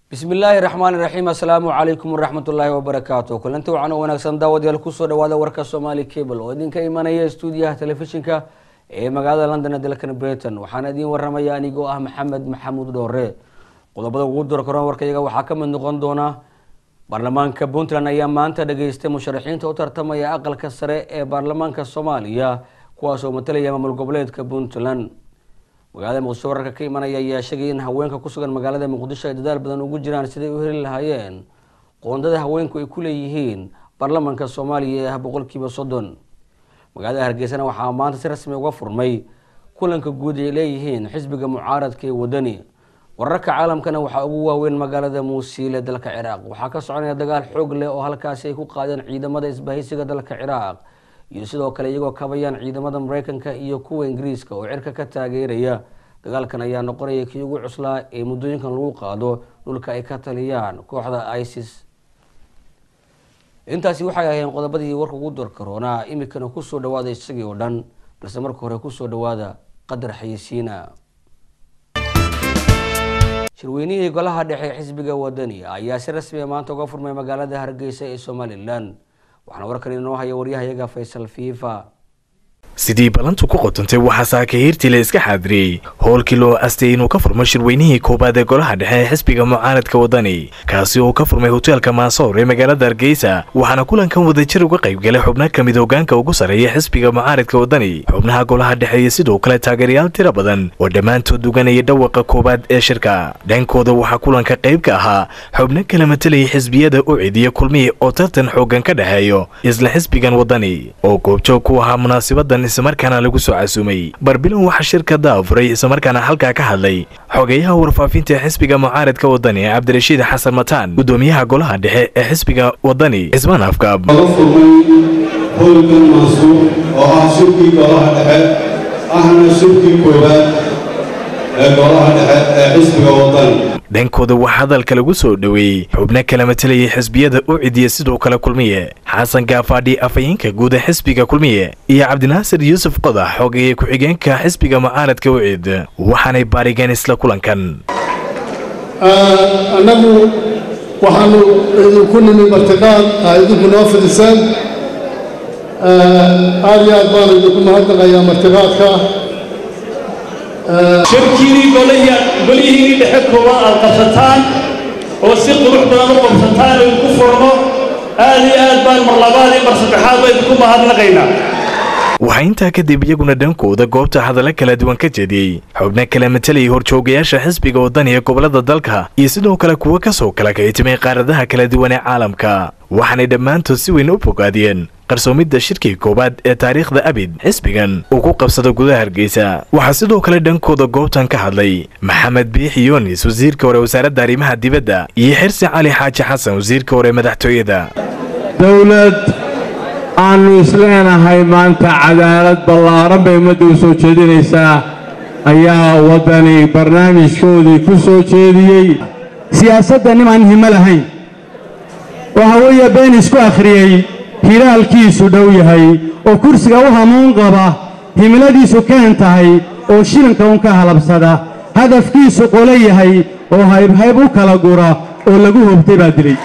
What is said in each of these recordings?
bismi illaahi raxmaani raxiim assalaamu calaykum waraxmat ullaahi wabarakaatu kulanti wacan oo wanaagsan daawadayaal kusoo dhawaada warka somaali cable oo idinka imanaya stuudiyaha telefishinka ee magaalada london ee dalkan britain waxaana idiin waramaya anigoo ah maxamed maxamuud dhoore qodobada ugu dor karoon warkayaga waxaa ka mid noqon doona baarlamaanka puntland ayaa maanta dhageystay musharaxiinta u tartamaya aqalka sare ee baarlamaanka soomaaliya kuwaas oo matalaya maamul goboleedka puntland magaalada muqdisho wararka ka imanaya ayaa sheegay in haweenka kusugan magaalada muqdisho ay dadaal badan ugu jiraan siday u heli lahaayeen qoondada haweenku ay ku leeyihiin baarlamaanka soomaaliya ee ah boqolkiiba soddon magaalada hargeysana waxaa maanta si rasmi uga furmay kulanka guud ay leeyihiin xisbiga mucaaradka ee wadani wararka caalamkana waxaa ugu waaweyn magaalada muusiile dalka ciraaq waxaa ka soconaya dagaal xoog leh oo halkaasi ay ku qaadeen ciidamada isbahaysiga dalka ciraaq iyo sidoo kale iyagoo kabayaan ciidamada mareykanka iyo kuwa ingiriiska oo cirka ka taageeraya dagaalkan ayaa noqonaya kii ugu cuslaa ee muddooyinkan lagu qaado dhulka ay ka taliyaan kooxda isis intaasi waxay ahayn qodobadii warka ugu door karoonaa imikana kusoo dhawaada isagii oo dhan balse marka hore kusoo dhawaada qadar xayisiina shirweynihii golaha dhexe ee xisbiga wadani ayaa si rasmiya maanta uga furmay magaalada hargeysa ee somalilan waxaana warkan inoo haya waryahayaga faysal fiifa sidii ballantu ku qotantay waxaa saakihiirtii la iska xaadiriyey howlkii loo astay inuu ka furmo shirweynihii koowaad ee golaha dhexe ee xisbiga mucaaradka wadani kaasi oo ka furmay hoteelka maasoor ee magaalada hargeysa waxaana kulankan wadajir uga qaybgalay xubno ka mid hogaanka ugu sarreeya xisbiga mucaaradka wadani xubnaha golaha dhexe iyo sidoo kale taageerayaal tira badan oo dhammaantood duganaya dhawaqa koowaad ee shirka dhankooda waxaa kulanka qayb ka ahaa xubno kala matalayay xisbiyada u cidiya kulmihii oo tartan xoogan ka dhexeeyo isla xisbigan wadani oo goobjoog ku ahaa munaasibadan islamarkaana lagu soo casuumay barbilan waxaa shirka daafuray islamarkaana halkaa ka hadlay xogeyaha warfaafinta xisbiga mucaaradka wadani cabdirashiid xasan mataan gudoomiyaha golaha dhexe ee xisbiga wadani cismaan afkaab laga furmay howlkan maasuur oo ah shirkii golaha dhexe ahna shirkii koowaad ee golaha dhexe ee xisbiga wadani dhankooda waxaa hadalka lagu soo dhoweeyey xubno kala matalayay xisbiyada u cidiya sidoo kale kulmiye xasan gaafaadhi afhayeenka guud ee xisbiga kulmiye iyo cabdinaasir yuusuf qodax xogeeye ku-xigeenka xisbiga mucaaradka ucid waxaanay baarigeen isla kulankan annagu waxaanu idinku nimi martiqaad aa idinku noo fidiseen aad iyo aad baanu idinku mahadnaqayaa martiqaadka shirkiinii golihiinii dhexe koowaad aad qabsataan oo si qurux badan u qabsataan oo idinku furno aad iyo aad baan mar labaad iyo mar saddexaad ba idinku mahadnaqaynaa waxaa intaa kadib iyaguna dhankooda goobta hadallo kala duwan ka jeediyey xubno kala matalayay horjoogayaasha xisbiga wadani ee gobolada dalka iyo sidoo kale kuwo ka soo kala kaytimay qaaradaha kala duwan ee caalamka waxaanay dhammaantood si weyn u fogaadiyeen qarsoomidda shirkii koowaad ee taariikhda abid xisbigan uu ku qabsado gudaha hargeysa waxaa sidoo kale dhankooda goobtan ka hadlay maxamed biixi yunis wasiirka hore wasaaradda arrimaha dibadda iyo xirsi cali xaaji xasan wasiirka hore madaxtooyada dowlad aannu isleenahay maanta cadaalad ballaaran bay ummadda u soo jeedinaysaa ayaa waddani barnaamijkoodii ku soo jeediyey siyaasadda nimaan himo lahayn oo haweeye been isku akhriyey hilaalkiisu dhow yahay oo kursiga u hamuun qaba himiladiisu keen tahay oo shilinka un ka halabsada hadafkiisu qolo yahay oo haybhayb u kala gura oo lagu hobtay baa dilay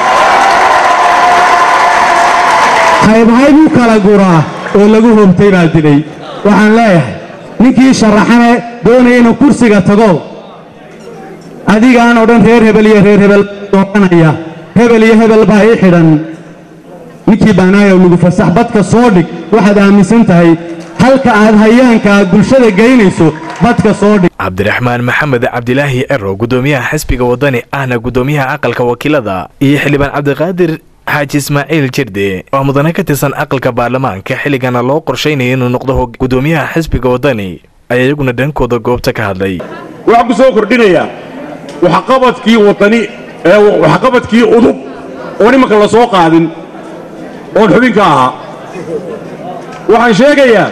haybhayb u kala guraa oo lagu hobtay baa dilay waxaan leeyahay ninkii sharaxane doonaya inuu kursiga tago adigaan oo dhan reer hebel iyo reer hebel dooranaya hebel iyo hebel baa ii xidhan ninkii baanaayow lagu fasax badka soo dhig waxaad aaminsan tahay halka aad hayaanka aad bulshada geynayso badka soo dhig cabdiraxmaan maxamed cabdilaahi ero gudoomiyaha xisbiga wadani ahna gudoomiyaha aqalka wakiilada iyo xildhibaan cabdiqaadir xaaji ismaaciil jirde oo mudane ka tirsan aqalka baarlamaanka xilligana loo qorshaynaya inuu noqdo gudoomiyaha xisbiga wadani ayaa iyaguna dhankooda goobta ka hadlay waxaan ku soo kordhinayaa waxqabadkii wadani ee waxqabadkii udub oo nimanka la soo qaadin oon xubinka ahaa waxaan sheegayaa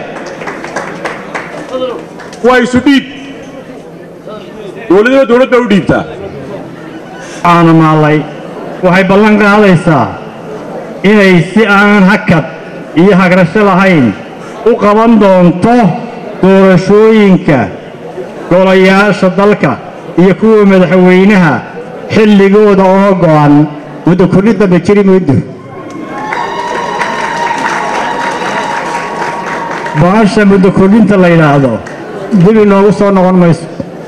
waa isu dhiib dowladnima dowladda u dhiibtaa aana maallay waxay ballan qaadaysaa inay si aan hakad iyo hagrasho lahayn u qaban doonto doorashooyinka golayaasha dalka iyo kuwa madaxweynaha xilligooda oo go'an muddo kordhin dambe jiri maydo baasha muddo kordhinta la yidhaahdo dib inoogu soo noqon mayso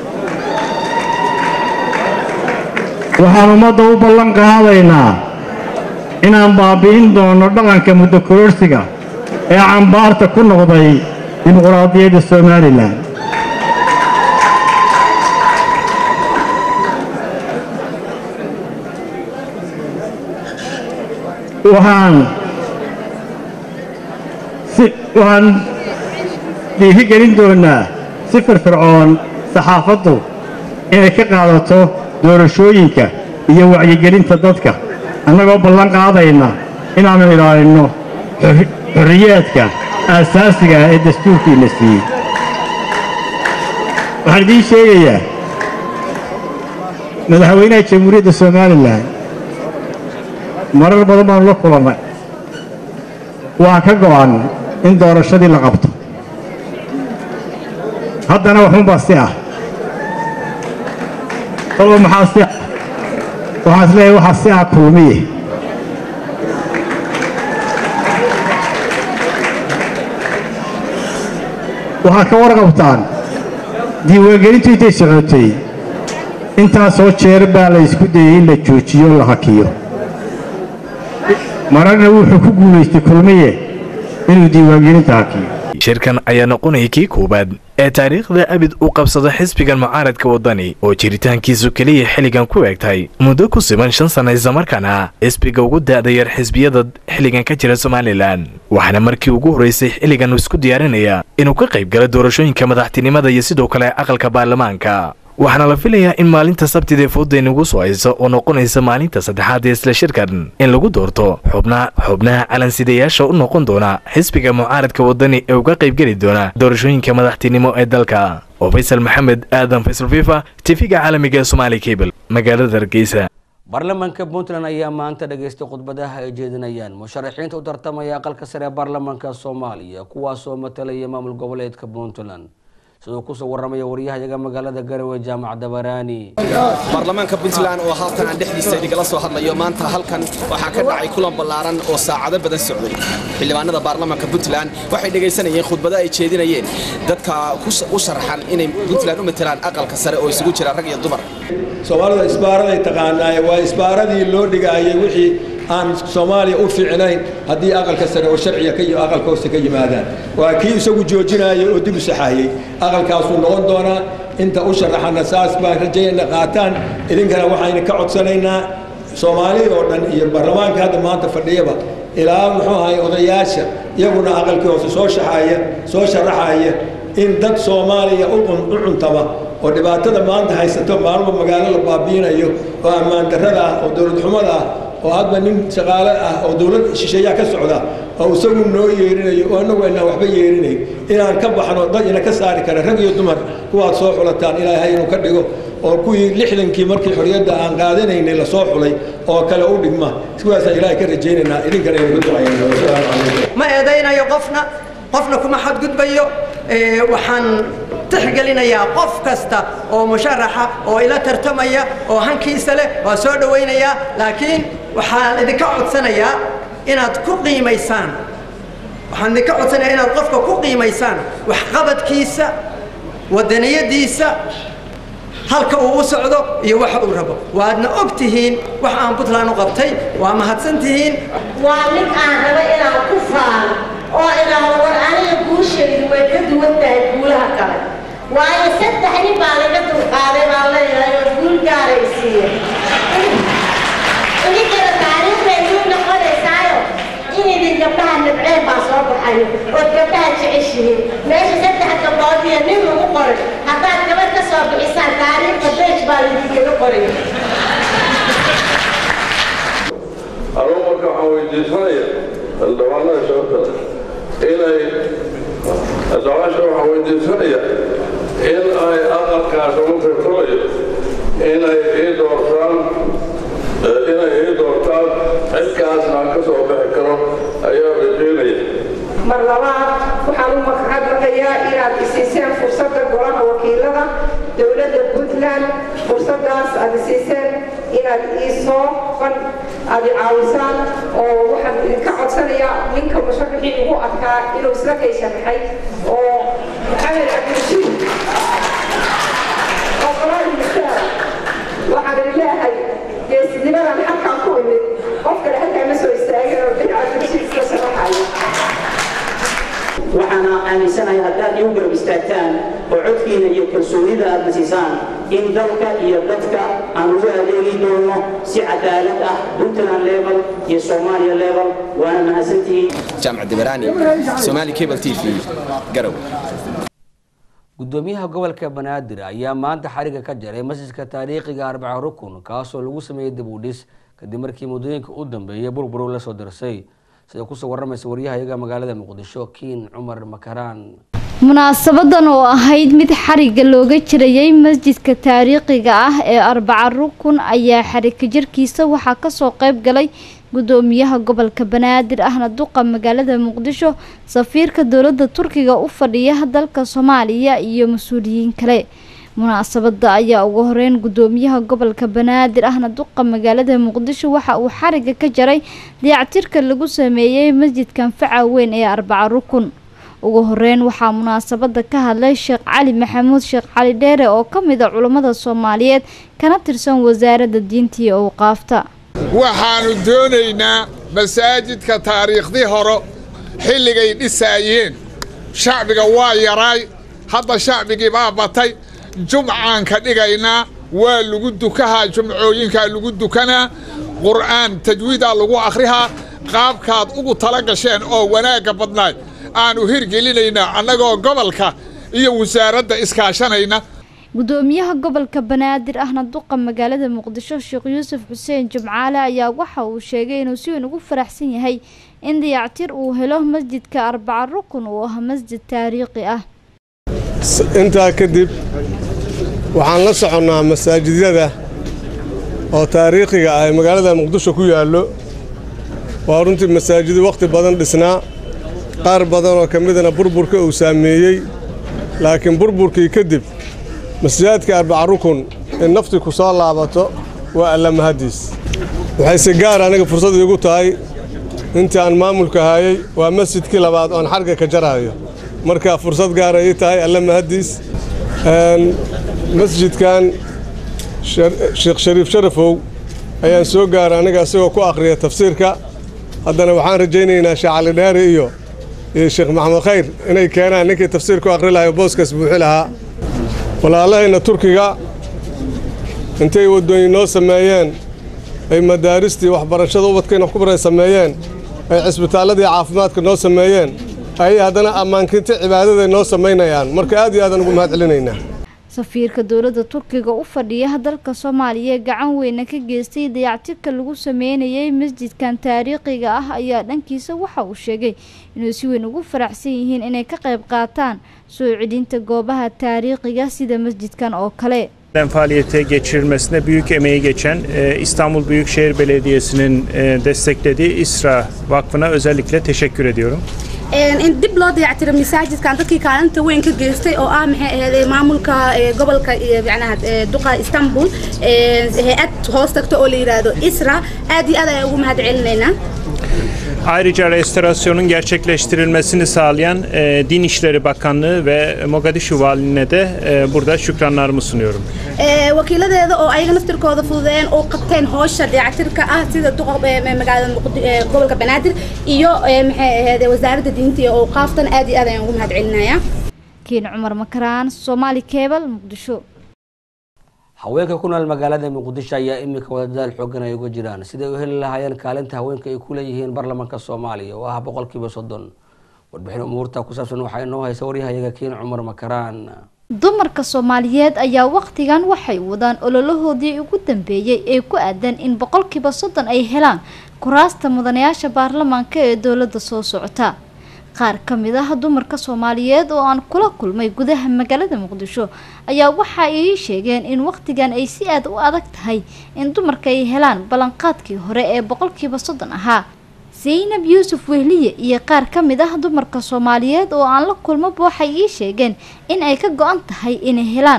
waxaan ummadda u ballan qaadaynaa inaan baabbi'in doono dhaqanka muddo kororsiga ee cambaarta ku noqday dimuqraadiyadda somalilan waxaan si waxaan dhiiri gelin doonaa si firfircoon saxaafaddu inay ka qaadato doorashooyinka iyo wacyigelinta dadka annagoo ballan qaadayna inaannu ilaalinno xorriyaadka aasaasiga ah ee dastuurkiina siiyey waxaan idiin sheegayaa madaxweynaha jamhuuriyadda somalilan marar badan baanu la kulannay waa ka go'an in doorashadii la qabto haddana waxunbaa si ah kolba maxaa si ah waxaan is leeyahay waxaa si ah kulmiye waxaad ka warqabtaan diiwaangelintu intay socotay intaasoo jeer baa la isku dayey in la joojiyo la hakiyo mararna wuxuu ku guulaystay kulmiye inuu diiwaangelinta hakiyo shirkan ayaa noqonaya kii koowaad ee taariikhda abid u qabsada xisbigan mucaaradka waddani oo jiritaankiisu keliya xilligan ku eegtahay muddo ku siban shan sanna islamarkaana xisbiga ugu da'da yar xisbiyada xilligan ka jira somalilan waxaana markii ugu horraysay xilligan isku diyaarinaya inuu ka qayb galo doorashooyinka madaxtinimada iyo sidoo kale aqalka baarlamaanka waxaana la filayaa in maalinta sabtidee fooda inagu soo haysa oo noqonaysa maalinta saddexaad ee isla shirkan in lagu doorto xubna xubnaha calansidayaasha u noqon doona xisbiga mucaaradka waddani ee uga qaybgeli doona doorashooyinka madaxtinimo ee dalka oo faysal maxamed aadan faysal fifa tifiga caalamiga ee somaali cable magaalada hargeysa baarlamaanka puntland ayaa maanta dhageystay khudbadaha ay jeedinayaan musharaxiinta u tartamaya aqalka sare ee baarlamaanka soomaaliya kuwaasoo matalaya maamul goboleedka puntland siduu kusoo waramaya waryahayaga magaalada garowe jaamac dabaraani baarlamaanka puntland oo halkan aan dhexdiisa idingala soo hadlayo maanta halkan waxaa ka dhacay kulan ballaaran oo saacado badan socday xildhibaanada baarlamaanka puntland waxay dhegaysanayeen khudbado ay jeedinayeen dadka u sharxan inay puntland u matelaan aqalka sare oo isugu jira rag iyo dumar soomaalida isbaaraday taqaanaaye waa isbaaradii loo dhigaayay wixii aan soomaaliya u fiicnayn haddii aqalka sare oo sharciga aqalka hoose ka yimaadaan waa kii isagu joojinayay oo dib u saxaayey aqalkaasuu noqon doonaa inta u sharaxana saas baan rajayna qaataan idinkana waxayna ka codsanaynaa soomaalida oo dhan iyo baarlamaanka hadda maanta fadhiyaba ilaa muxuu ahay odayaasha iyaguna aqalkii hoose soo shaxaaya soo sharaxaya in dad soomaaliya u cuntama oo dhibaatada maanta haysato maalmo magaalo la baabiinayo oo ammaan darrada ah oo dowlad xumada ah oo hadba nin shaqaale ah oo dowlad shisheeyaa ka socda oo isagu noo yeerinayo oo annagu aynaan waxba yeerinayn inaan ka baxno dad ina ka saari kara rag iyo dumar kuwaad soo xulataan ilaahay inuu ka dhigo oo kuwii lixdankii markii xorriyadda aan qaadanaynay lasoo xulay oo kale u dhigma kuwaasaan ilaahay ka rajaynaynaa idinkana aynu ku ducaynaa wasalaamu calaykum ma eedaynayo qofna qofna kuma xadgudbayo waxaan tixgelinayaa qof kasta oo musharaxa oo ila tartamaya oo hankiisa leh waa soo dhowaynayaa laakiin waxaan idinka codsanayaa inaad ku qiimaysaan waxaan idinka codsanayaa inaad qofka ku qiimaysaan waxqabadkiisa waddaniyadiisa halka uu u socdo iyo waxa uu rabo waadna og tihiin wax aan puntland u qabtay waa mahadsan tihiin waa mid aan raba inaan ku faano oo idhaahdo war aniga guushaydu way ka duwan tahay guulaha kale waayo saddex nin baa laga dulqaaday baan leeyahay oo guul gaaray siiye idinkana taariikhday guul noqonaysaayo in idin gabdhaha nabceen baa soo baxayo ood gabdhaha jeceshihiin meesha saddex gabdhood iyo nin lagu qoray haddaad gabadh ka soo bixisaan taariikhda beej baa laydinkaga qoraya anuu marka waxaan weydiisanaya xildhibaanada shabakada inay xildhibaasha waxaan weydiisanaya in ay aqalkaas ugu firfurayo inay ii doortaan inay ii doortaan xilkaasna aan ka soo bixi karo ayaa rajeynaya mar labaad waxaan u mahadnaqayaa inaad isiiseen fursadda golaha wakiilada dowladda puntland fursaddaas aad isiiseen inaad iisoo fan aad i caawisaan oo waxaan idinka codsanayaa ninka musharaxii ugu adkaa inuu isla kay sharaxay oo maxamed cabdirashiid oo qolaal mustaar waxaan idin leeyahay geesinimadan halkaan ku imid qof kale halkaa ma soo istaagin oo bin cabdirashiid isla sharaxayo waxaana aaminsanahay haddaad igu garab istaagtaan oo codkiina iyo kalsoonida aad nasiisaan in dalka iyo dadka aan ugu adeegi doono si cadaalad ah puntland level iyo soomaaliya level waana mahadsantihiin jaamac dibaraani somaali cable t v garow gudoomiyaha gobolka banaadir ayaa maanta xariga ka jaray masjidka taariikhiga arbaca rukun kaasoo lagu sameeyey dib u dhis kadib markii muddooyinka u dambeeyay burburu la soo dirsay sida kusoo waramaysa waryahayaga magaalada muqdisho kiin cumar makaraan munaasabadan oo ahayd mid xariga looga jirayay masjidka taariikhiga ah ee arbaca rukun ayaa xariga jirkiisa waxaa kasoo qeyb galay gudoomiyaha gobolka banaadir ahna duqa magaalada muqdisho safiirka dowlada turkiga u fadhiya dalka soomaaliya iyo mas-uuliyiin kale munaasabada ayaa ugu horeyn gudoomiyaha gobolka banaadir ahna duqa magaalada muqdisho waxa uu xariga ka jaray dayactirka lagu sameeyey masjidkan faca weyn ee arbaca rukun ugu horeyn waxaa munaasabada ka hadlay sheekh cali maxamuud sheekh cali dheere oo ka mid a culammada soomaaliyeed kana tirsan wasaaradda diinta iyo awqaafta waxaannu doonaynaa masaajidka taariikhdii hore xilligay dhisaayeen shacbiga waa yaraay hadda shacbigii baa batay jumcaan ka dhigaynaa waa lagu dukahaa jumcooyinkaa lagu dukanaa qur'aan tajwiidaa lagu akhrihaa qaabkaad ugu tala gasheen oo wanaagga badnaay aanu hirgelinaynaa annagoo gobolka iyo wasaaradda iskaashanayna gudoomiyaha gobolka banaadir ahna duqa magaalada muqdisho sheekh yuusuf xuseen jimcaale ayaa waxa uu sheegay inuu si weyn ugu faraxsan yahay in dayactir uu helo masjidka arbaca rukun uu ah masjid taariikhi ah intaa kadib waxaan la soconnaa masaajidyada oo taariikhiga ah ee magaalada muqdisho ku yaallo waa runtii masaajido wakhti badan dhisnaa qaar badan oo ka midana burburka uu saameeyey laakiin burburkii kadib masjidaadka arbaca rukun in nafti ku soo laabato waa alla mahaddiis waxay si gaar aniga fursad iigu tahay intii aan maamulka hayay waa masjidkii labaad oon xarga ka jaraayo marka fursad gaara ii tahay alla mahaddiis masjidkan sheekh shariif sharafow ayaan soo gaaray aniga isagoo ku akhriya tafsiirka haddana waxaan rajaynaynaa sheekh cali dheere iyo iyo sheekh maxamed khayr inay keenaan ninkii tafsiir ku akhri lahaa oo booskaas buuxi lahaa walaalahayna turkiga intay waddooyin noo sameeyeen ay madaaristii waxbarashada ubadkayna wax ku baray sameeyeen ay cisbitaalladii caafimaadka noo sameeyeen ayay haddana ammaankinta cibaadaday noo samaynayaan marka aad iyo aadaan ugu mahad celinaynaa safiirka dowladda turkiga u fadhiya dalka soomaaliya gacan weyna ka geystay dayactirka lagu sameynayay masjidkan taariikhiga ah ayaa dhankiisa waxa uu sheegay inuu si weyn ugu faraxsan yihiin inay ka qayb qaataan soo celinta goobaha taariikhiga sida masjidkan oo kale faaliyete geçirilmesine büyük emeği geçen e, İstanbul Büyükşehir Belediyesi'nin e, desteklediği İSRA Vakfı'na özellikle teşekkür ediyorum. in dib loo dayactiro masaajidkan dadkii kaalinta weyn ka geystay oo ah maxay ahayd maamulka gobolka macnaha duqa istanbul hay-ad hoos tagta oo la yidhaahdo isra aad iyo aad ayaan ugu mahad celinaynaa Ayrıca restorasyonun gerçekleştirilmesini sağlayan e, Din İşleri Bakanlığı ve Mogadishu Valiliğine de e, burada şükranlarımı sunuyorum. wakiiladeeda oo ayaga naftirkooda fududeeyeen oo qabteen howsha dayactirka ah sida duqa magaalada gobolka banaadir iyo maxay ahayd wasaaradda diinta iyo awqaaftan aad iyo aad ayaan ugu mahad celinayaa kiin cumar makaraan soomaali keebal muqdisho haweenka ku nool magaalada muqdisho ayaa iminka wadadaal xoogan ay uga jiraan siday u heli lahaayeen kaalinta haweenka ay ku leeyihiin baarlamaanka soomaaliya oo ah boqolkiiba soddon warbixin umuurta ku saabsan waxaa inoo haysa waryahayaga kiin cumar makaraan dumarka soomaaliyeed ayaa wakhtigan waxay wadaan ololahoodii ugu dambeeyey ee ku aadan in boqolkiiba soddon ay helaan kuraasta mudanayaasha baarlamaanka ee dowladda soo socota qaar ka mid ah dumarka soomaaliyeed oo aan kula kulmay gudaha magaalada muqdisho ayaa waxa ay sheegeen in wakhtigan ay si aad u adag tahay in dumarka ay helaan ballanqaadkii hore ee boqolkiiba soddon ahaa zaynab yuusuf wehliye iyo qaar ka mid ah dumarka soomaaliyeed oo aan la kulmaba waxay ii sheegeen in ay ka go-an tahay inay helaan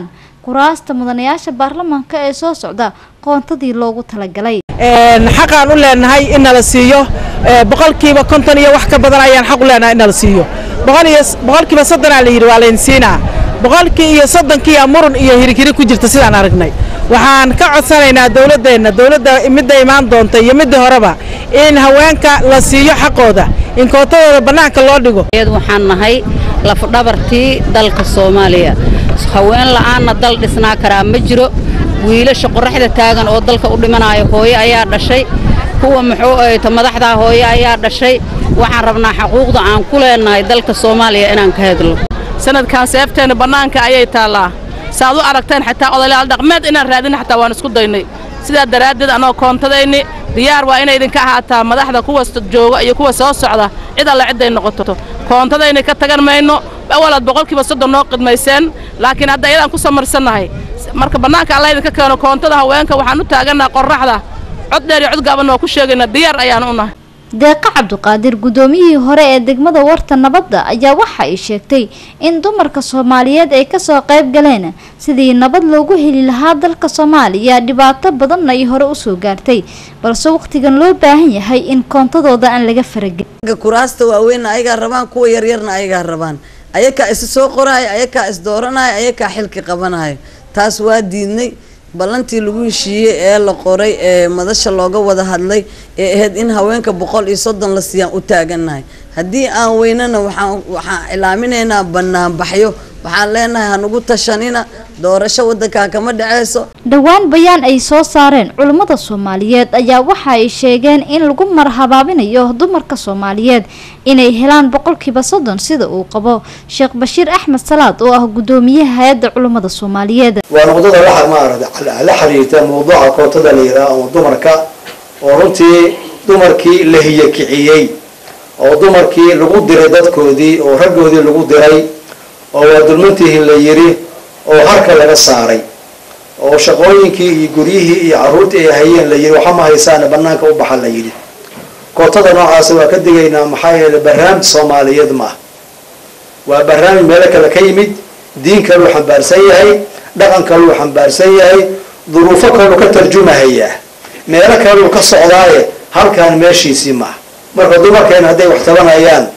kuraasta mudanayaasha baarlamaanka ee soo socda qoontadii loogu talagalay xaqaan u leenahay in nala siiyo boqolkiiba konton iyo wax ka badan ayaan xaq u leenahay in nala siiyo boqolkiiba soddonaa la yidhi waa layn siinaa boqolkii iyo soddonkiiya murun iyo hirigiri ku jirta sidaan aragnay waxaan ka codsanaynaa dowladdeenna dowladda midda imaan doonta iyo midda horeba in haweenka la siiyo xaqooda in kootadooda bannaanka loo dhigo waxaan nahay lafdhabartii dalka soomaaliya haween la'aanna dal dhisnaa karaa ma jiro wiilasha qoraxda taagan oo dalka u dhimanaayo hooyo ayaa dhashay kuwa muxuu ahayto madaxdaa hooyo ayaa dhashay waxaan rabnaa xaquuqda aan ku leenahay dalka soomaaliya inaan ka hadlo sanadkan seefteenna bannaanka ayay taallaa saaad u aragteen xitaa odayaal dhaqmeed inaan raadin xataa waan isku daynay sidaa daraaddeed annoo koontadayni diyaar waa inay idinka ahaataa madaxda kuwa jooga iyo kuwa soo socda cid alle cidday noqoto koontadayni ka tagan mayno awalaad boqolkiiba soddon noo qidmayseen laakiin hadda iyadaan ku samarsannahay marka bannaanka alla idinka keeno koontada haweenka waxaan u taagannaha qorraxda cod dheer iyo cod gaaban oo ku sheegayna diyaar ayaan u nahay deeqa cabdiqaadir guddoomiyihii hore ee degmada warta nabadda ayaa waxa ay sheegtay in dumarka soomaaliyeed ay kasoo qayb galeen sidii nabad loogu heli lahaa dalka soomaaliya dhibaato badanna ay hore usoo gaartay balse wakhtigan loo baahan yahay in koontadooda aan laga faragelin kuraasta waaweynna ayagaa rabaan kuwa yaryarna ayagaa rabaan ayakaa isu soo qoraayo ayakaa is dooranayo ayakaa xilki qabanayo taas waa diidnay ballantii lagu heshiiyey ee la qoray ee madasha looga wada hadlay ee ahayd in haweenka boqol iyo soddon la siiyaan u taagannahay haddii aan weynana waxaan waxaan cilaaminaynaa banaanbaxyo waxaan leenahay hanugu tashanina doorasho waddankaa kama dhaceyso dhowaan bayaan ay soo saareen culummada soomaaliyeed ayaa waxa ay sheegeen in lagu marhabaabinayo dumarka soomaaliyeed inay helaan boqolkiiba soddon sida uu qabo sheekh bashiir axmed salaad oo ah guddoomiyaha hay-adda culummada soomaaliyeed waa noqdada waxa maarata la xiriirta mawduuca kootada la yidhaha ama dumarka oo runtii dumarkii la hiyakiciyey oo dumarkii lagu diray dadkoodii oo raggoodii lagu diray oo waa dulmantihi la yidhi oo harka laga saaray oo shaqooyinkii iyo guryihii iyo carruurtii ay hayeen la yidhi waxa ma haysaane bannaanka u baxa la yidhi kootada noocaasi waa ka digaynaa maxaa yeelay barnaamij soomaaliyeed ma ah waa barnaamij meelo kale ka yimid diin kaluu xambaarsan yahay dhaqan kaluu xambaarsan yahay duruufo kaluu ka tarjumahayaa meelo kaluu ka socdaaye halkaan meeshiisii ma ah marka dumarkeena hadday wax tabanayaan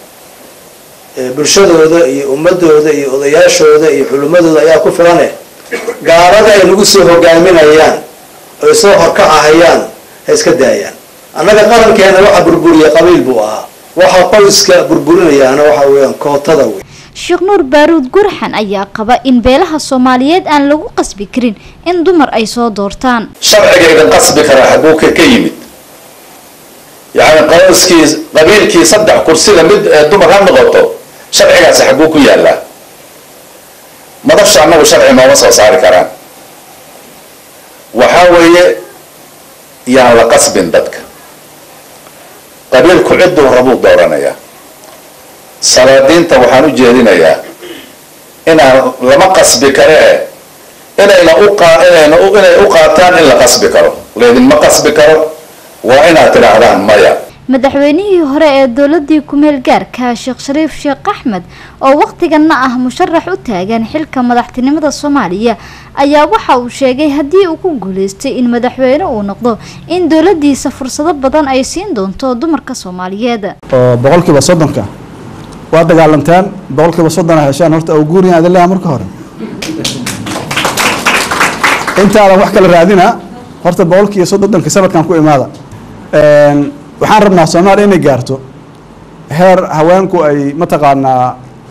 bulshadooda iyo ummadooda iyo odayaashooda iyo xulumadooda ayaa ku filane gaalada ay nagu soo hogaaminayaan oy soo horkacahayaan ha iska daayaan annaga qarankeena waxa burburiya qabiil buu ahaa waxa qoyska burburinayaana waxa weeyaan kootada wey sheekh nuur baaruud gurxan ayaa qaba in beelaha soomaaliyeed aan lagu qasbi karin in dumar ay soo doortaan sharcigayga qasbi kara xaguu ka ka yimid yacni qoyskii qabiilkii saddex kursida mid ee dumar ha noqoto sharcigaasi xaguu ku yaallaa madasha annagu sharci nooma soo saari karaan waxaa weeye yaan la qasbin dadka qabiilku cidduu rabuu dooranayaa salaadiinta waxaan u jeedinayaa inaan lama qasbi karee inayna u inayna inay u qaataan in la qasbi karo laydinma qasbi karo waa inaad tidhaahdaan maya madaxweynihii hore ee dowladii kumeel gaarka sheekh shariif sheekh axmed oo wakhtiganna ah musharax u taagan xilka madaxtinimada soomaaliya ayaa waxa uu sheegay haddii uu ku guuleystay in madaxweyne uu noqdo in dowladiisa fursado badan ay siin doonto dumarka soomaaliyeed oo boqolkiiba soddonka waa dagaalanteen boqolkiiba soddon heshaan horta oo guuriyan adin leeyahay marka hore intaadan wax kala raadina horta boqolkiiba soddonka sanadkan ku imaada waxaan rabnaa soomaaliya inay gaarto heer haweenku ay mataqaanaa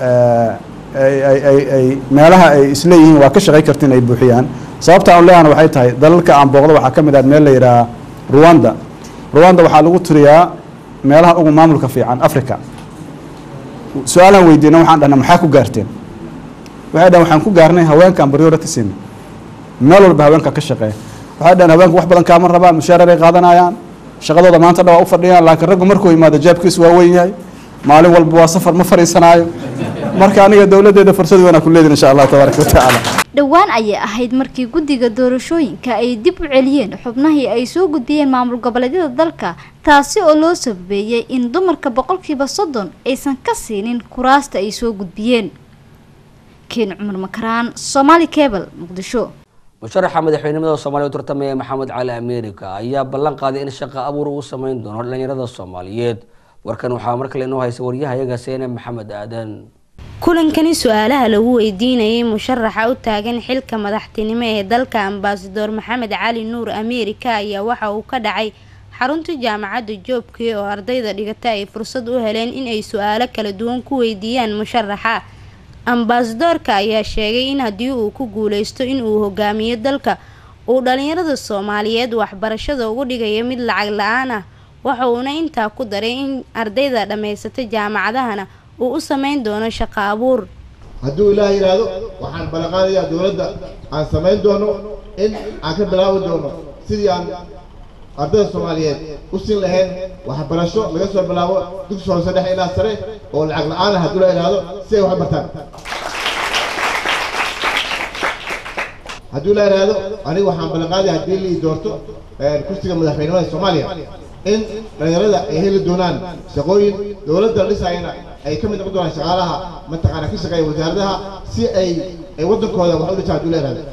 ay meelaha ay isleeyihiin waa ka shaqay kartiin ay buuxiyaan sababta aan leeyahana waxay tahay dalalka aan booqdo waxaa ka mid ah meel la yidhaha ruwanda ruwanda waxaa lagu tiriyaa meelaha ugu maamulka fiican africa su-aalaan weydiina waxaan dhahnaa maxaa ku gaarteen waxay dhahan waxaan ku gaarnay haweenkaan priority siin meel walba haweenka ka shaqeeya waxay dhahan haweenku wax badan kaama rabaan mushaarar ay qaadanayaan shaqadooda maanta dha waa u fadhiyaan laakiin raggu markuu yimaado jaabkiisu waa weyn yahay maalin walba waa safar ma fariisanaayo marka aniga dowladeeda fursad weyn aan ku leedin insha allah tabaaraka watacaala dhowaan ayay ahayd markii guddiga doorashooyinka ay dib u celiyeen xubnahii ay soo gudbiyeen maamul goboleedyada dalka taasi oo loo sababeeyey in dumarka boqolkiiba soddon aysan ka siinin kuraasta ay soo gudbiyeen keen cumar makaraan somaali cable muqdisho musharaxa madaxweynimada soomaaliya u tartamaya maxamed cali america ayaa ballan qaaday in shaqa abuur uu sameyn doono dhalinyarada soomaaliyeed warkan waxaa mar kale inoo haysa waryahayaga seene maxamed aadan kulankani su-aalaha lagu weydiinayay musharaxa u taagan xilka madaxtinimo ee dalka ambasador maxamed cali nuur ameerika ayaa waxa uu ka dhacay xarunta jaamacadda joobkii oo ardayda dhigata ay fursad u heleen in ay su-aalo kala duwan ku weydiiyaan musharaxa ambasadoorka ayaa sheegay in haddii uu ku guuleysto in uu hogaamiyo dalka uu dhalinyarada soomaaliyeed waxbarashada ugu dhigayo mid lacag la-aan ah waxa uuna intaa ku daray in ardayda dhammaysata jaamacadahana uu u sameyn doono shaqo abuur hadduu ilaah yidhaahdo waxaan ballanqaadayaa dowladda aan samayn doono in aan ka bilaabi doono sidii aan ardayda soomaaliyeed u siin lahayn waxbarasho laga soo bilaabo dugsi hoose dhexe ilaa sare oo lacag la-aan ah hadduu la yidhaahdo si ay wax bartaan hadduu la yidhaahdo aniga waxaan ballanqaadaya haddii lii doorto kursiga madaxweynimada soomaaliya in dhalinyarada ay heli doonaan shaqooyin dowladda la dhisayana ay ka mid noqon doonaan shaqaalaha mataqaana ka shaqeeya wasaaradaha si ay ay waddankooda wax u dhisaan hadduu la yidhahdo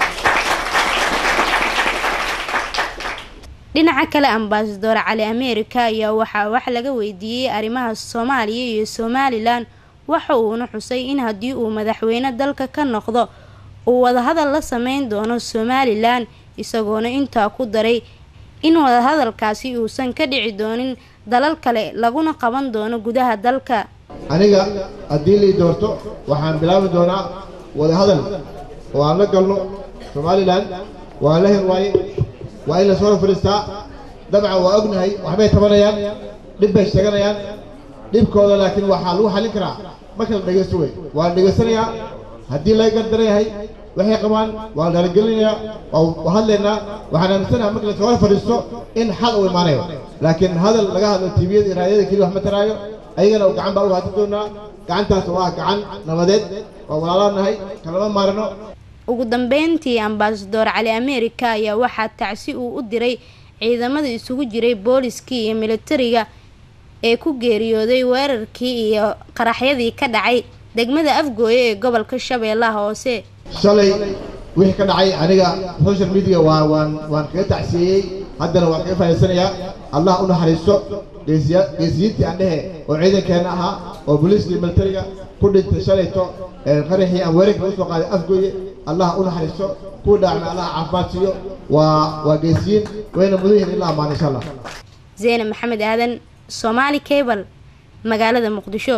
dhinaca kale ambasador cali america ayaa waxaa wax laga weydiiyey arrimaha soomaaliya iyo somalilan waxa uuna xusay in haddii uu madaxweyne dalka ka noqdo uu wadahadal la sameyn doono somalilan isagoona intaa ku daray in wadahadalkaasi uusan ka dhici doonin dalal kale laguna qaban doono gudaha dalka aniga haddii lii doorto waxaan bilaabi doonaa wadahadal oo aan la galno somalilan waan la hel waaye waa in la soo fadhiistaa dabcan waa ognahay waxbay tabanayaan dhib bay sheeganayaan dhibkooda laakiin waxaa lagu xallin karaa marka la dhegaysto wey waa la dhegaysanayaa haddii laga gardaran yahay waxay qabaan waa la dhaligelinayaa waa hadlaynaa waxaan aaminsanaha marka la soo fadhiisto in xal uu imaanayo laakiin hadal laga hadlo tiibiyada iyo raadiyada keliya wax ma taraayo ayagana gacan baa u haatan doonaa gacantaas oo ah gacan nabadeed waa walaalaanahay kalama maarano ugu dambeyntii ambasador cali america ayaa waxaa tacsi uu u diray ciidamada isugu jiray booliskii iyo militariga ee ku geeriyooday weerarkii iyo qaraxyadii ka dhacay degmada afgooye ee gobolka shabeellaha hoose shalay wixii ka dhacay aniga social media waa waan waan kaga tacsiyeeyey haddana waan kaga faa'iidsanayaa allah u naxariisto geesiya geesiyiintii aan dhehe oo ciidankeena ahaa oo booliiska iyo militariga ku dhintay shalayto qaraxii aan weerarka lagu soo qaaday afgooye allah u naxariisto kuwa dhaacna allah caafimaad siiyo waa waa geesiyiin wayna mudan yihiin in la ammaano insha allah zeene maxamed aadan somaali cable magaalada muqdisho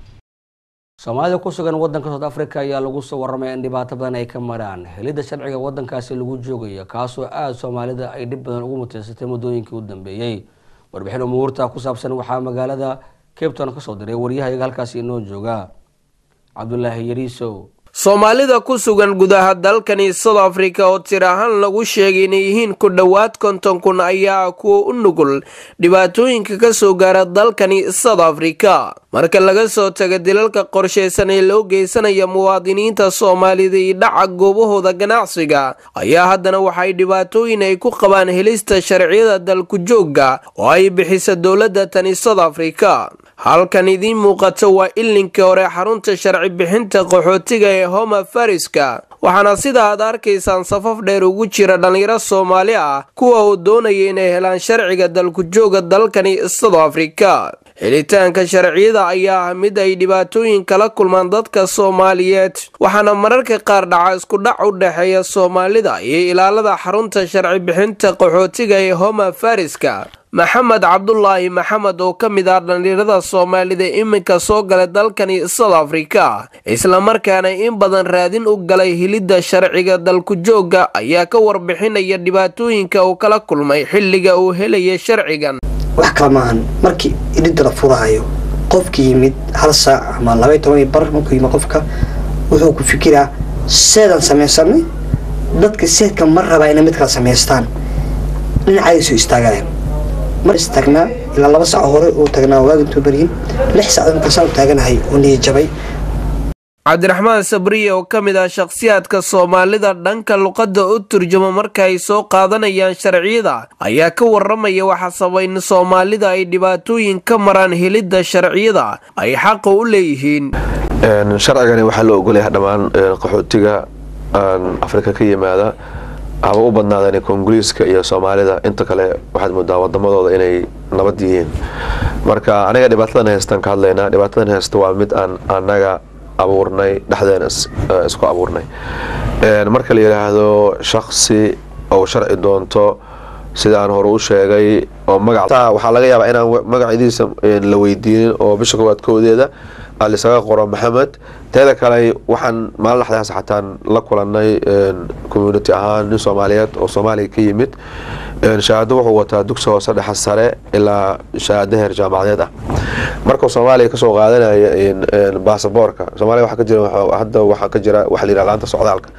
soomaalida ku sugan wadanka south africa ayaa lagu soo waramaya in dhibaato badan ay ka maraan helidda sharciga wadankaasi lagu joogayo kaasoo aada soomaalida ay dhib badan ugu mutaysatay muddooyinkii u dambeeyey warbixin umuurta ku saabsan waxaa magaalada cape town kasoo diray waryahayaga halkaasi inoo jooga cabdulaahi yariisow soomaalida ku sugan gudaha dalkani south africa oo tir ahaan lagu sheegay inay yihiin ku dhowaad konton kun ayaa kuwa u nugul dhibaatooyinka ka soo gaara dalkani south africa marka laga soo taga dilalka qorshaysan ee loo geysanaya muwaadiniinta soomaalida iyo dhaca goobahooda ganacsiga ayaa haddana waxay dhibaatooyin ay ku qabaan helista sharciyada dalku joogga oo ay bixisa dowladda tani south africa halkan idiin muuqato waa ilinkii hore xarunta sharci bixinta qaxootiga ee homa fariska waxaana sida aad arkaysaan safaf dheer ugu jira dhallinyaro soomaali ah kuwa uu doonaya inay helaan sharciga dalku jooga dalkani south africa helitaanka sharciyada ayaa ah mid ay dhibaatooyin kala kulmaan dadka soomaaliyeed waxaana mararka qaar dhaca iskudhac u dhexeeya soomaalida iyo ilaalada xarunta sharci bixinta qaxootiga ee homa fariska maxamed cabdulaahi maxamed oo ka mid ah dhallinyarada soomaalida iminka soo galay dalkani south africa islamarkaana in badan raadin u galay helidda sharciga dalku joogga ayaa ka warbixinaya dhibaatooyinka uu kala kulmay xilliga uu helaya sharcigan wax kala maahan markii idhinta la furaayo qofka yimid hal saac ama labay toban iyo bar markuu yimid qofka wuxuu ku fikiraa seedaan samaysanay dadka seedka ma rabaa inay mid kala samaystaan dhinacaaday soo istaagayaan mar istaagnaa ilaa laba saac hore uu tagnaa waagintuu baryin lix saacdood markaasaan u taaganahay oo niya jabay cabdiraxmaan sabriye oo ka mid ah shakhsiyaadka soomaalida dhanka luqadda u turjuma marka ay soo qaadanayaan sharciyada ayaa ka waramaya waxa sabay in soomaalida ay dhibaatooyin ka maraan helidda sharciyada ay xaqa u leeyihiin sharcigani waxaa loo ogolyahay dhammaan qaxootiga afrika ka yimaada haba u badnaadeen koongoliiska iyo soomaalida inta kale waxaad moodaa wadamadooda inay nabad yihiin marka aniga dhibaatadan haystaan ka hadlaynaa dhibaatadan haysta waa mid aan anaga abuurnay dhexdeena isku abuurnay marka la yidhaahdo shaksi ou sharci doonto sida aan hore u sheegay oo magac waxaa laga yaabaa inaan magacidiisa la weydiinin oo bisha koowaad koodeeda alisaga qoro maxamed teeda kale waxaan maalin dhexdaas xataan la kulanay community ahaan nin soomaaliyeed oo soomaaliya ka yimid shahaado wuxuu wataa dugsi hoose dhexe sare ilaa shahaado heer jaamacadeed ah markuu soomaaliya kasoo qaadanaya baasaboorka soomaaliya waxaa ka jira hadda waxaa ka jira waxa la yidhaha laanta socdaalka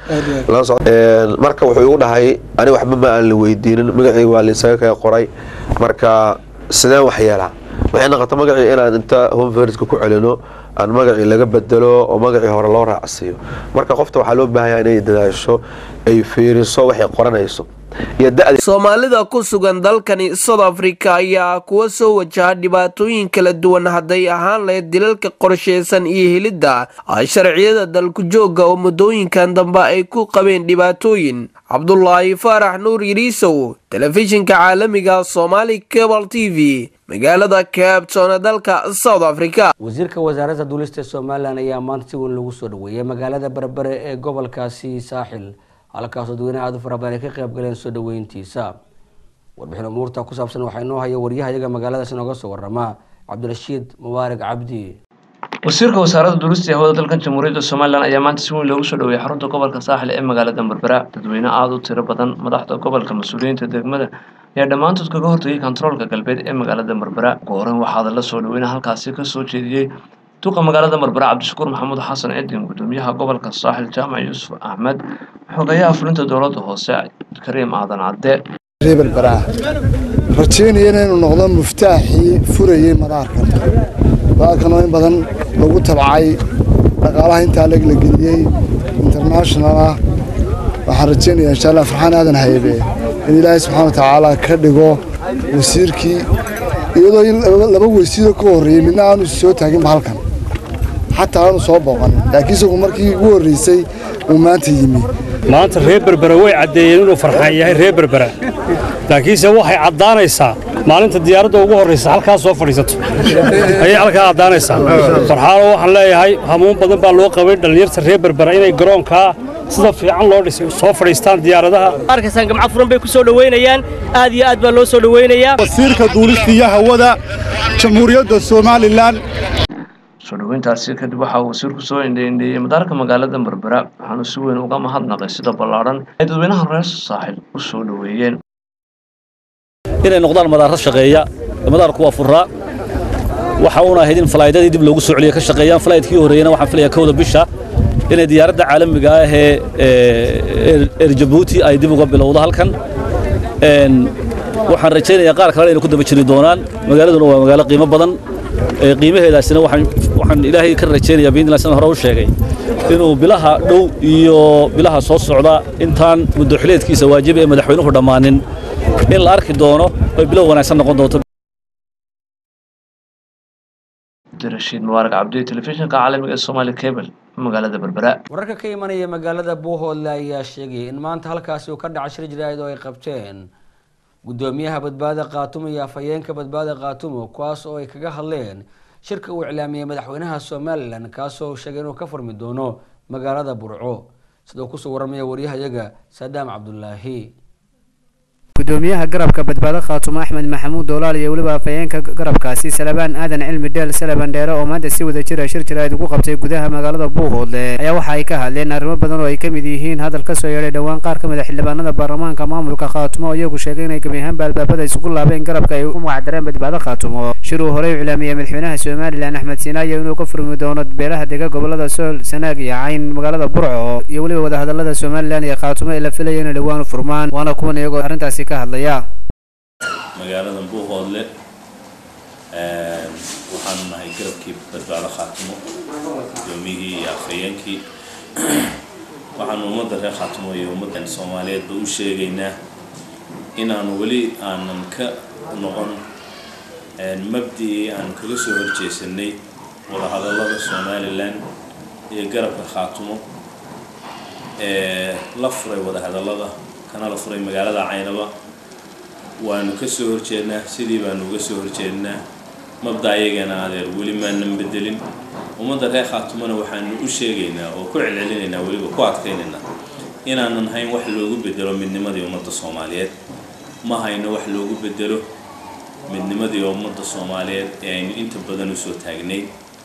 marka wuxuu igu dhahay ani waxba ma aan la weydiinin magacii waa laisaga kaga qoray marka sideen wax yeelaa waxay noqota magacii inaan inta homeverska ku celino aan magacii laga bedelo oo magacii hore loo raacsiiyo marka qofta waxaa loo baahanya inay dadaasho ay fiiriso waxay qoranayso soomaalida ku sugan dalkani south africa ayaa kuwa soo wajaha dhibaatooyin kala duwan hadday ahaan lahayd dilalka qorsheysan iyo helidda sharciyada dalku joogga oo muddooyinkan dambe ay ku qabeen dhibaatooyin cabdulaahi faarax nuur yiriisow telefishinka caalamiga somali cable t v magaalada cabton ee dalka south africa wasiirka wasaaradda duulista somalilan ayaa maanta si weyn lagu soo dhaweeyay magaalada berbere ee gobolkaasi saaxil halkaasoo dadweynaha aad u fara badan ay ka qayb galeen soo dhaweyntiisa warbixin umuurta ku saabsan waxaa inoo haya waryahayaga magaaladaas inooga soo warama cabdirashiid mubaarak cabdi wasiirka wasaaradda duulista ee hawada dalkan jamhuuriyadda somalilan ayaa maanta si weyn loogu soo dhaweeyay xarunta gobolka saaxil ee magaalada berbera dadweyne aada u tiro badan madaxda gobolka mas-uuliyiinta degmada ayaa dhammaantood kaga hortagay kontaroolka galbeed ee magaalada berbera ugu horeyn waxaada la soo dhaweyna halkaasi kasoo jeediyey duqa magaalada berbera cabdishakuur maxamuud xasan cidin gudoomiyaha gobolka saaxil jaamac yuusuf axmed xogayaha fulinta dowladda hoose kariim aadan cadde berbera rajeynaya inaynu noqdo muftaaxii furayey madaarkan madaarkan oo in badan lagu tabcay dhaqaalaha intaa leg la geliyey international ah waxaan rajeynayaa insha allah farxaan aadan haybe in ilaahay subxaana wa tacaala ka dhigo wasiirkii iyadoo laba weysiidoo ka horreeyey midna aanu soo taaginba halkan xataa aanu soo booqanin laakiin isagu markii ugu horreysay uu maanta yimi maanta reer berbera way caddeeyeen inuu farxaan yahay reer berbera laakiinse waxay caddaanaysaa maalinta diyaaradda ugu horraysa halkaa soo fadhiisato ayay halkaa caddaanaysaa farxaano waxaan leeyahay hamuun badan baa loo qabay dhallinyarta reer berbera inay garoonkaa sida fiican loo dhisay soo fadhiistaan diyaaradaha arkaysaan gamco furan bay ku soo dhoweynayaan aad iyo aad baa loo soo dhoweynayaa wasiirka duulista iyo hawada jamhuuriyadda somalilan soo dhoweyntaasi kadib waxaa wasiirku soo indheindheeyey madaarka magaalada berbera waxaanu si weyn uga mahadnaqay sida ballaadhan ay dadweynaha reer saaxil u soo dhoweeyeen inay noqdaan madaarad shaqeeya madaarku waa furaa waxa uuna ahayd in falaydadii dib loogu soo celiyo ka shaqeeyaan falaydkii horreeyana waxaan filayaa kowda bisha inay diyaaradda caalamiga ah ee eer jabuuti ay dib uga bilowdo halkan waxaan rajaynayaa qaar kalena inay ku daba jiri doonaan magaaladuna waa magaalo qiimo badan qiimaheedaasina waxaan ilaahay ka rajaynayaa biidnillah sidan hore u sheegay inuu bilaha dhow iyo bilaha soo socda intaan muddo xileedkiisa waajiba ee madaxweynuhu dhammaanin in la arki doono ay bilow wanaagsan noqon doonto rashiid mubaarak cabdi telefishinka caalamiga ee somali cable magaalada berbera wararka ka imanaya magaalada buuhoodle ayaa sheegay in maanta halkaasi uu ka dhacay shir jiraahid oo ay qabteen gudoomiyaha badbaada khaatumo iyo afhayeenka badbaada khaatumo kuwaas oo ay kaga hadleen shirka uu iclaamiyey madaxweynaha somalilan kaasoo sheegay inuu ka furmi doono magaalada burco sidoo kusoo waramaya waryahayaga sadaam cabdulaahi gudoomiyaha garabka badbaado khaatumo axmed maxamuud doolaal iyo weliba afhayeenka garabkaasi salabaan aadan cilmi dheel salaban dheere oo maanta si wada jira shir jiraad ugu qabtay gudaha magaalada buuhoodle ayaa waxa ay ka hadleen arrimo badan oo ay ka mid yihiin hadal ka soo yeedhay dhowaan qaar ka mid a xildhibaanada baarlamaanka maamulka khaatumo oo iyagu sheegay inay gebi ahaanba albaabada isugu laabeen garabka ay u magacdareen badbaado khaatumo shir uu horey u iclaamiyey madaxweynaha somalilan axmed siinaayo inuu ka furmi doono beelaha dega gobolada sool sanaag iyo cayn magaalada burco iyo weliba wadahadalada somalilan iyo khaatumo ee la filaya inay dhowaan u furmaan waana kuwan iyagoo arrintaasi ka hadlaya magaalada buuhoodle waxaanu nahay garabkii badbaado khaatimo gudoomiyihii iyo afhayeenkii waxaanu ummadda reer khaatimo iyo ummaddan soomaaliyeedba u sheegaynaa inaanu weli aanan ka noqon mabdii aanu kaga soo horjeesanay wadahadallada somalilan iyo garabka khaatimo ee la furay wadahadallada kana la furay magaalada caynaba waanu ka soo horjeednaa sidii baanu uga soo horjeednaa mabda ayagana adeer weli maanan bedelin ummadda reer khaatumona waxaanu u sheegaynaa oo ku celcelinaynaa weliba ku adkaynaynaa inaanan hayn wax loogu bedelo midnimadii ummadda soomaaliyeed ma hayno wax loogu bedelo midnimadii ummadda soomaaliyeed ee aynu inta badan usoo taagnay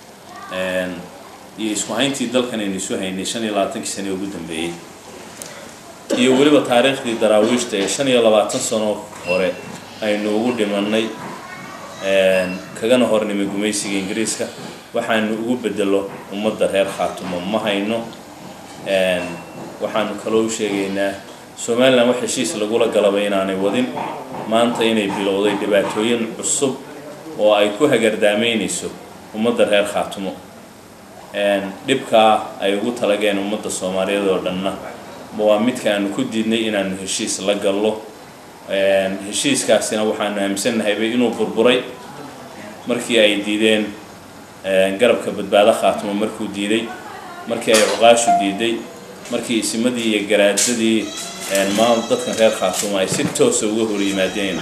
iyo isku hayntii dalkan aynu isu haynay shan iyo labaatankii sane ugu dambeeyey iyo weliba taariikhdii daraawiishta ee shan iyo labaatan sano hore aynu ugu dhimanay kagana hornimay gumaysiga ingiriiska waxaanu ugu bedelo ummadda reer khaatumo ma hayno waxaanu kaloo u sheegaynaa somalilan wax heshiis lagula galaba inaanay wadin maanta inay bilowday dhibaatooyin cusub oo ay ku hagardaamaynayso ummadda reer khaatumo dhibkaa ay ugu talageen ummadda soomaaliyeed oo dhanna waa midka aanu ku diidnay inaanu heshiis la gallo heshiiskaasina waxaanu aaminsanahayba inuu burburay markii ay diideen garabka badbaado khaatimo markuu diiday markii ay cuqaashu diiday markii isimadii iyo garaadadii maal dadkan reer khaatumo ay si toosa uga hor yimaadeen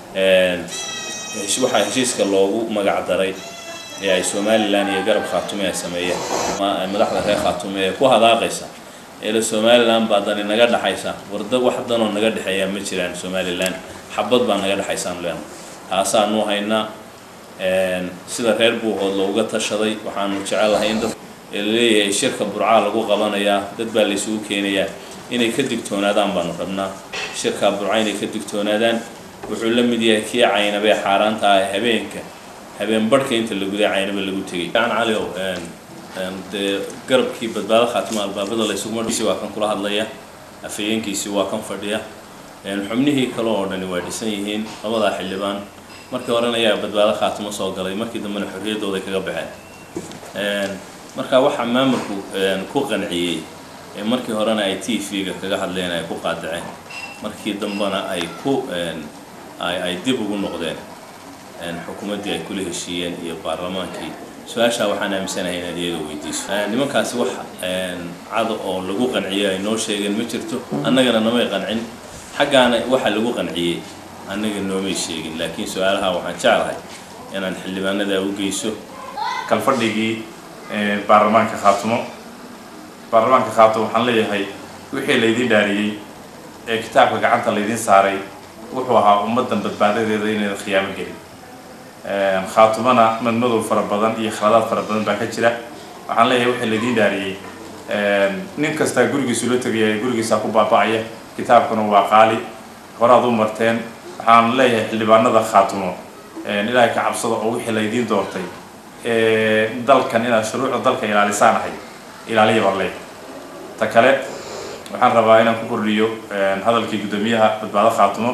waxaa heshiiska loogu magac daray ee ay somalilan iyo garab khaatume ay sameeyeen madaxda reer khaatume ee ku hadaaqaysa eela somalilan baa dani naga dhexaysa warda wax danoo naga dhexeeyaa ma jiraan somalilan xabad baa naga dhexaysaan leena taasaanu haynaa sida reer buuhood looga tashaday waxaanu jecelahay in dad laleeyahay shirka burcaa lagu qabanayaa dad baa laysugu keenayaa inay ka digtoonaadaan baanu rabnaa shirkaa burca inay ka digtoonaadaan wuxuu la mid yahay kii caynabee xaaraanta ah habeenka habeen barhka inta la guday caynaba lagu tegay aan cali ow dee garabkii badbaado khaatima albaabada laysugumasi waa kan kula hadlaya afhayeenkiisii waa kan fadhiya xubnihii kale oo dhani waa dhisan yihiin labadaa xildhibaan markii horena ayaa badbaado khaatimo soo galay markii dambena xorriyaddooda kaga baxeen marka waxaa maamulku ku qanciyey ee markii horena ay t v-ga kaga hadleen ay ku qaadaceen markii dambena ay ku ay dib ugu noqdeen xukuumaddii ay kula heshiiyeen iyo baarlamaankii su-aashaa waxaan aaminsanahay inaad iyaga weydiiso nimankaasi wax cada oo lagu qanciyo ay noo sheegeen ma jirto annagana namay qancin xaggaana waxa lagu qanciyey annaga noomay sheegin laakiin su-aalaha waxaan jeclahay inaan xildhibaanada u geyso kalfadhigii baarlamaanka khaatumo baarlamaanka khaatumo waxaan leeyahay wixii laydin dhaariyey ee kitaabka gacanta laydin saaray wuxuu ahaa ummaddan badbaadadeeda inaydan khiyaamo gelin khaatumana madmadow fara badan iyo khaladaad fara badan baa ka jira waxaan leeyahay wixii laydin dhaariyey nin kastaa gurigiisu la tegaya gurigiisaa ku baaba'aya kitaabkuna waa qaali horaad u marteen waxaan leeyahay xildhibaanada khaatumo ilaahay ka cabsada oo wixii laydiin doortay dalkan inaad shuruucda dalka ilaalisaan ahay ilaaliya baan leeyahay ta kale waxaan rabaa inaan ku kordhiyo hadalkii guddoomiyaha badbaado khaatumo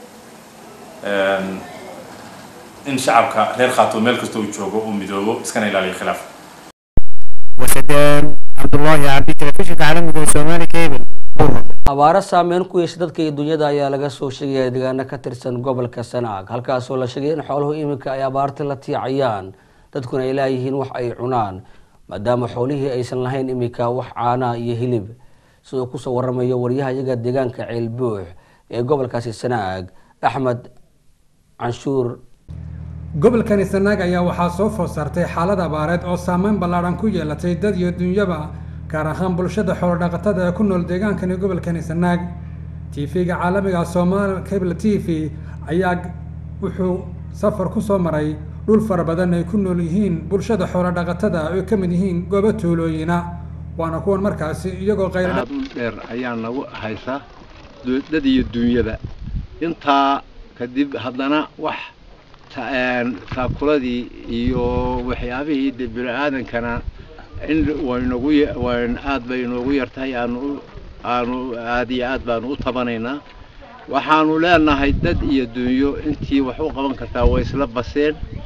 in shacabka reer khaatumo meel kasta uu joogo uu midoobo iskana ilaaliyo khilaaf wasadeen cabdullaahi cabdi telefishinka caalamiga ee soomaali cable abaaro saameyn ku yeesha dadka iyo dunyada ayaa laga soo sheegaya deegaano ka tirsan gobolka sanaag halkaasoo la sheegay in xooluhu iminka ay abaarta la tiicayaan dadkuna ay laayihiin wax ay cunaan maadaama xoolihii aysan lahayn iminka wax caana iyo hilib sidoo kusoo waramayo waryaha iyaga deegaanka ceelbuux ee gobolkaasi sanaag axmed canshuur gobolkani sanaag ayaa waxaa soo food saartay xaalad abaareed oo saameyn ballaadhan ku yeelatay dad iyo dunyaba gaar ahaan bulshada xoolodhaqatada ee ku nool deegaankani gobolkani sanaag tv-ga caalamiga soomaali cable t v ayaa wuxuu safar ku soo maray dhul fara badan ay ku nool yihiin bulshada xoolodhaqatada ay ka mid yihiin goobo tuulooyina waana kuwan markaasi iyagoo qayr dhul dheer ayaa nagu haysa dad iyo dunyada intaa kadib haddana wax taakuladii iyo waxyaabihii de bini-aadankana in waynagu wayn aad bay inoogu yartahay aanu aanu aad iyo aad baanu u tabanaynaa waxaanu leenahay dad iyo dunyo intii wax u qaban kartaa way isla baseen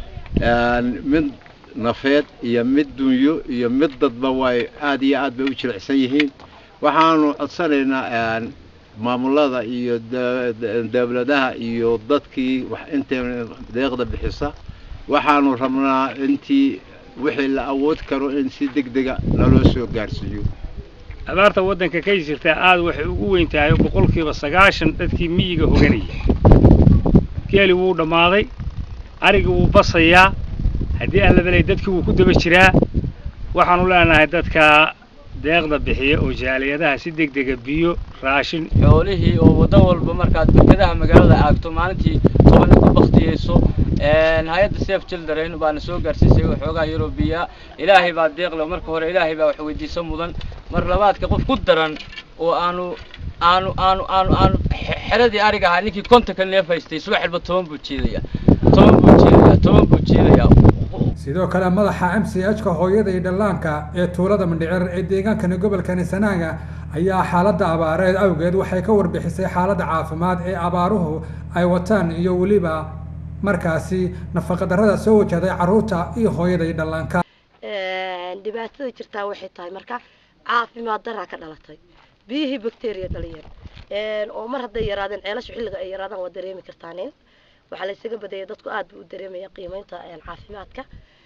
mid nafeed iyo mid dunyo iyo mid dadba way aad iyo aad bay u jilicsan yihiin waxaanu codsanaynaa maamulada iyo dawladaha iyo dadkii wax inta deeqda bixisa waxaanu rabnaa intii wixii la awood karo in si degdega naloo soo gaarsiiyo abaarta waddanka ka jirta aad waxay ugu weyn tahay boqolkiiba sagaashan dadkii miyiga hoganaya geeli wuu dhammaaday arigii wuu basayaa haddii aan la belay dadkii wuu ku daba jiraa waxaanu leenahay dadka deeqda bixiya oo jaaliyadaha si degdega biyo raashin xoolihii oo waddo walba markaad berkadaha magaalada aagto maalintii tobanna ku baktiyeyso hay-adda safe children baana soo gaarsiisay waxoogaa yurubiya ilaahay baa deeqle marka hore ilaahay baa wax weydiiso mudan mar labaadka qof ku daran oo aanu aanu aanu aanu aanu xeradii ariga ahaa ninkii kontonka neef haystay subax walba toban buu jiidaya toban buu jiidaya toban buu jiidaya sidoo kale madaxa m c h ka hooyada iyo dhallaanka ee tuulada mandhicir ee deegaankani gobolkani sanaaga ayaa xaaladda abaareed awgeed waxay ka warbixisay xaaladda caafimaad ee abaaruhu ay wataan iyo weliba markaasi nafaqadarrada soo wajahday carruurta iyo hooyada iyo dhallaanka dhibaatada jirtaa waxay tahay marka caafimaad daraa ka dhalatay biyihii bacteria dhaliyeen oo mar hadday yaraadeen ceelashu xilliga ay yaraadaan waa dareemi kartaaneen waxaa laysaga badayay dadku aad buu u dareemaya qiimeynta caafimaadka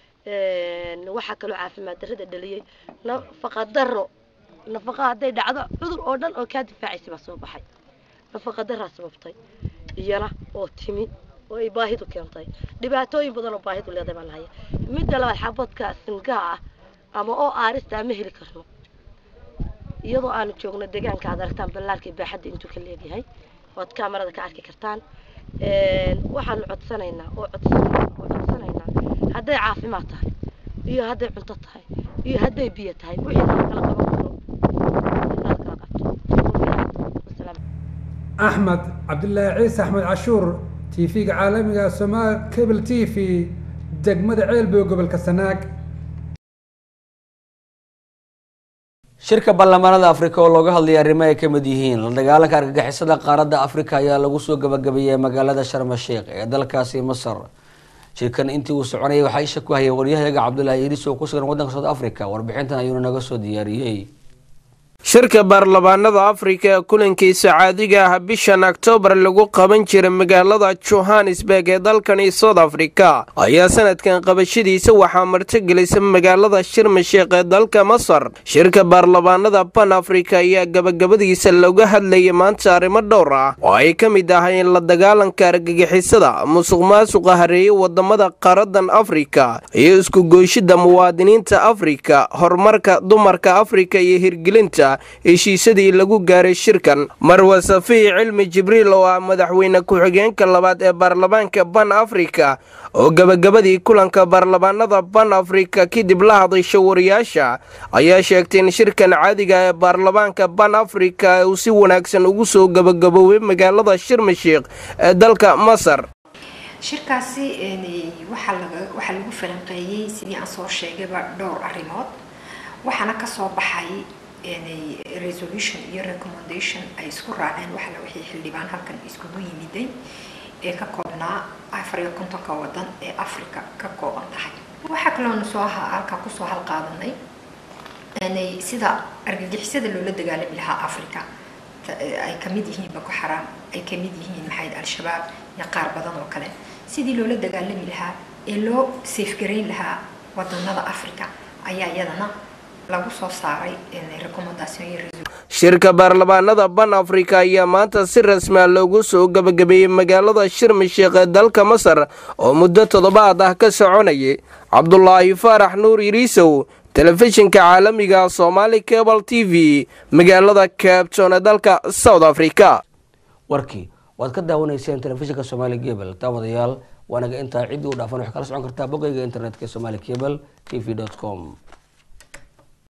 waxaa kaloo caafimaad darrada dhaliyey nafaqa darro nafaqa hadday dhacdo cudur oo dhan oo kaa difaacaysa baa soo baxay nafaqa darraa sababtay iyana oo timi oo ay baahidu keentay dhibaatooyin badan oo baahidu leedahay baan lahaya midda labaad xabadka singaha ah ama oo aarista ma heli karno iyadoo aanu joogno deegaanka aad aragtaan ballaarka baaxadda intuu ka leeyahay waad kaamarada ka arki kartaan waxaanu codsanaynaa oo codsanaynaa oo codsanaynaa hadday caafimaad tahay iyo hadday cunto tahay iyo hadday biyo tahay wixii la kala qaban karo la kala qabto axmed cabdilaahi ciise axmed cashuur tv-ga caalamiga somaal cable t v degmada ceelbow gobolka sanaag shirka baarlamaanada afrika oo looga hadlaya arrimo ay ka mid yihiin la dagaalanka argagixisada qaaradda afrika ayaa lagu soo gabagabeeyey magaalada sharma sheekh ee dalkaasi masar shirkan intii uu soconayay waxaa isha ku hayay waryahayaga cabdulaahi iris oo ku sugan waddanka south africa warbixintan ayuuna naga soo diyaariyey shirka baarlamaanada afrika ee kulankiisa caadiga ah bishan oktoobar lagu qaban jiray magaalada johannesburg ee dalkani south africa ayaa sanadkan qabashadiisa waxaa martigelisa magaalada shirmasheekh ee dalka masar shirka baarlamaanada ban afrika ayaa gabagabadiisa looga hadlayay maanta arrimo dhowr ah oo ay ka mid ahayn la dagaalanka argagixisada musuq maasuqa hareeye wadamada qaaradan afrika iyo isku gooshida muwaadiniinta afrika horumarka dumarka afrika iyo hirgelinta heshiisadii lagu gaaray shirkan marwa safiic cilmi jibriil oo ah madaxweyne ku-xigeenka labaad ee baarlamaanka ban afrika oo gabagabadii kulanka baarlamaanada ban afrika kadib la hadasha wariyaasha ayaa sheegtay in shirkan caadiga ee baarlamaanka ban afrika uu si wanaagsan ugu soo gabagaboobay magaalada shirmashiikh ee dalka masar shirkaasi waxaa lagu falanqeeyey sidii aan soo sheegayba dhowr arrimood waxaana kasoo baxay resolution iyo recommendation ay isku raaceen waxala wixii xildhibaan halkan iskugu yimiday ee ka koobnaa afar iyo kontonka wadan ee africa ka kooban tahay waxaa kaloona soo halkaa kusoo halqaadanay sida argagixisada loola dagaalami lahaa africa ay kamid yihiin boko xaraam ay kamid yihiin maxayd al-shabaab iyo qaar badan oo kale sidii loola dagaalami lahaa ee loo safegarayn lahaa wadanada africa ayaa iyadana lagu soo saaray shirka baarlamaanada ban afrika ayaa maanta si rasmi a loogu soo gabagabeeyey magaalada shirmasheekh ee dalka masar oo muddo toddobaad ah ka soconayay cabdulaahi faarax nuur iriisow telefishinka caalamiga somaali cable t v magaalada cabton ee dalka south africa warkii waad ka daawanayseen telefishinka somaali gebel daawadayaal waanaga intaa ciddii u dhaafan waxay kala socon kartaa bogayga internetka somaali cable t v com